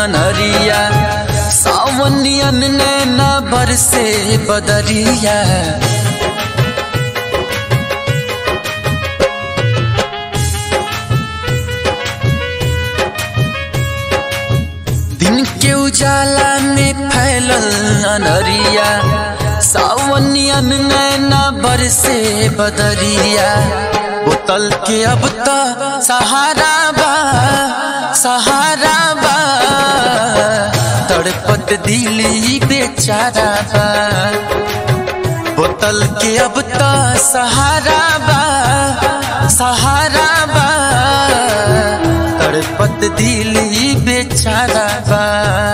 अनहरिया सावनियन नैना बरसे बदरिया दिन के उजाला में फैलल अनहरिया सावनियन नैना बरसे बदरिया बोतल के अब तो सहारा बा सहारा बा तड़पत दिली बेचारा बा बोतल के अब तो सहारा बा सहारा बा तड़पत दिली बेचारा बा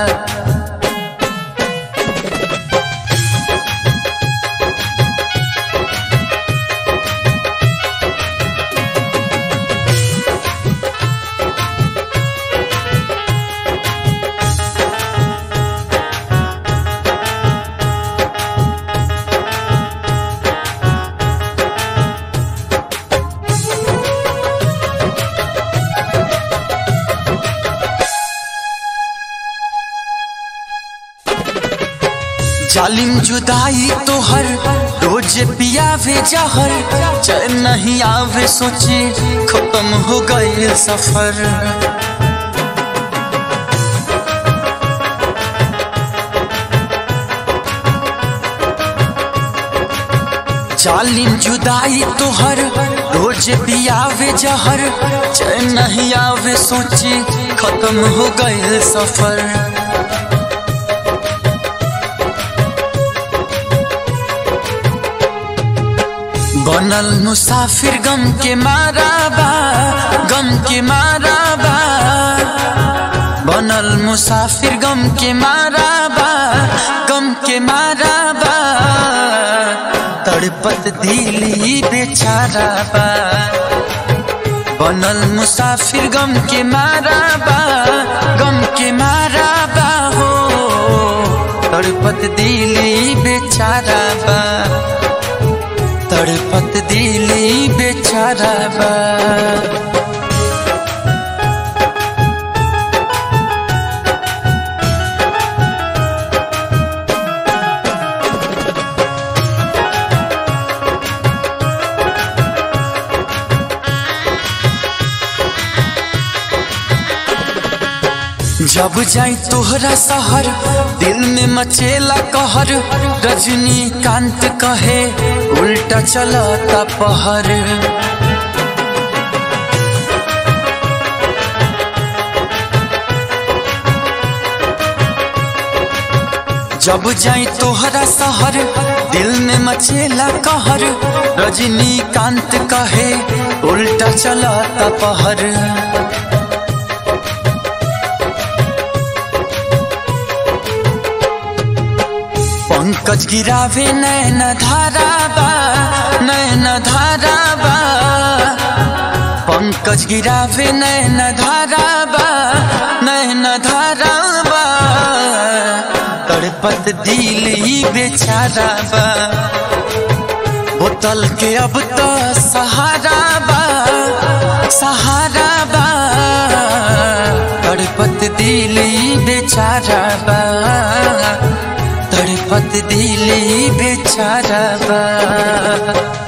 जालिम जुदाई तोहर रोज पियावे जहर चैन नहीं आवे सोचे खत्म हो गए सफर जालिम जुदाई तोहर रोज पियावे जहर चैन नहीं आवे सोचे खत्म हो गए सफर बनल मुसाफिर गम के मारा बा गम के मारा बा बनल मुसाफिर गम के मारा बा गम के मारा बा तड़पत दिली बेचारा बा बनल मुसाफिर गम के मारा बा गम के मारा बा हो तड़पत दिली बेचारा बा तड़पत दिली बेचारा बा जब जाई तोहरा शहर दिल में मचेला कहर रजनी कांत कहे उल्टा चलता पहर जब जाई तोहरा शहर दिल में मचेला कहर रजनी कांत कहे उल्टा चलता पहर पंकज गिरावे नैन धारा बा नैन धारा बा पंकज गिरावे नैन धारा बा नैन धारा बा तड़पत दिल ही बेचारा बा बोतल के अब तो सहारा बा सहारा बा तड़पत दिल ही बेचारा बा तड़पत दिली बेचारा बा